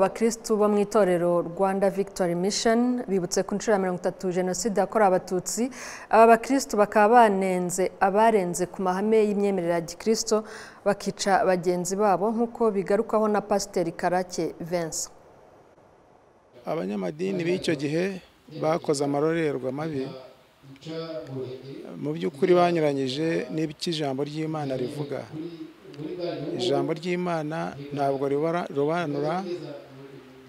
abakristu bo mu itorero rwanda victory mission bibutse ku nshuro ya mirongo itatu jenoside yakorewe abatutsi aba bakristu bakaba banenze abarenze ku mahame y'imyemerere ya gikristo bakica bagenzi babo nk'uko bigarukwaho na pasiteri karake Vincent abanyamadini b'icyo gihe bakoze amarorerwa mabi mu by'ukuri banyuranyije n'iby'ijambo ry'imana rivuga ijambo ry'imana ntabwo rirobanura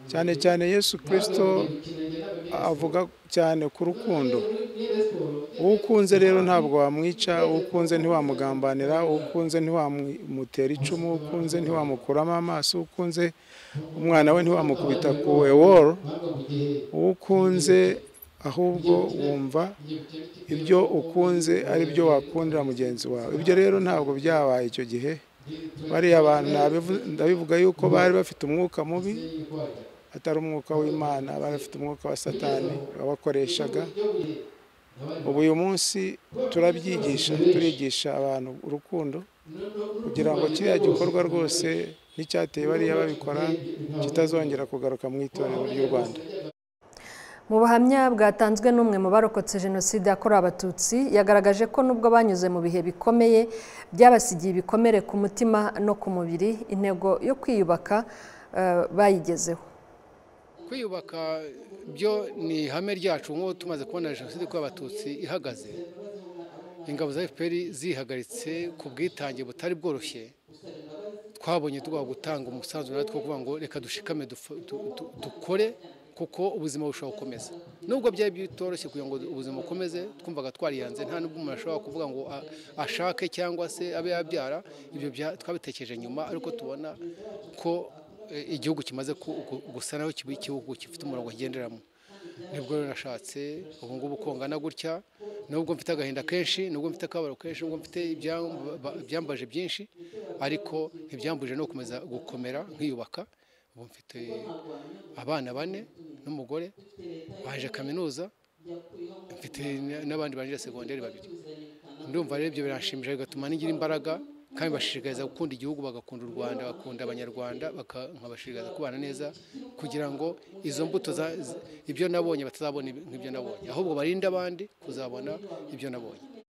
cyane cyane yesu kirisito avuga cyane ku rukundo uwo ukunze rero ntabwo wamwica uwo ukunze ntiwamugambanira uwo ukunze ntiwamutera icumu uwo ukunze ntiwamukuramo amaso uwo ukunze umwana we ntiwamukubita ku eworo uwo ukunze ahubwo wumva ibyo ukunze ari byo wakundira mugenzi wawe ibyo rero ntabwo byabaye icyo gihe bariya abantu ndabivuga yuko bari bafite umwuka mubi atari umwuka w'imana bari bafite umwuka wa satani wabakoreshaga ubu uyu munsi turabyigisha turigisha abantu urukundo kugira ngo kiriya gikorwa rwose n'icyateye bariya babikora kitazongera kugaruka mu itorero ry'u rwanda mu buhamya bwatanzwe n'umwe mu barokotse jenoside yakorewe abatutsi yagaragaje ko nubwo banyuze mu bihe bikomeye byabasigiye ibikomere ku mutima no ku mubiri intego yo kwiyubaka bayigezeho kwiyubaka byo ni ihame ryacu nk'ubu tumaze kubona jenoside yakorewe abatutsi ihagaze ingabo za fpr zihagaritse ku bwitange butari bworoshye twabonye tugomba gutanga umusanzu natwe kuvuga ngo reka dushikame dukore kuko ubuzima bushobora gukomeza nubwo byari bitoroshye kugira ngo ubuzima bukomeze twumvaga twariyanze nta n'ubwo umuntu ashobora kuvuga ngo ashake cyangwa se abe yabyara ibyo twabitekereje nyuma ariko tubona ko igihugu kimaze gusa naho kiba igihugu gifite umurongo ngenderamo nibwo rero nashatse ubu ngubu kongana gutya nubwo mfite agahinda kenshi nubwo mfite akababaro kenshi nubwo mfite ibyambaje byinshi ariko ntibyambuje no gukomeza gukomera nkiyubaka ubu mfite abana bane n'umugore baje kaminuza mfite n'abandi baje segonderi babiri ndumva rero ibyo birashimisha bigatuma nigira imbaraga kandi bashishikariza gukunda igihugu bagakunda u rwanda bakunda abanyarwanda nkabashishikariza kubana neza kugira ngo izo mbuto ibyo nabonye batazabona nk'ibyo nabonye ahubwo barinde abandi kuzabona ibyo nabonye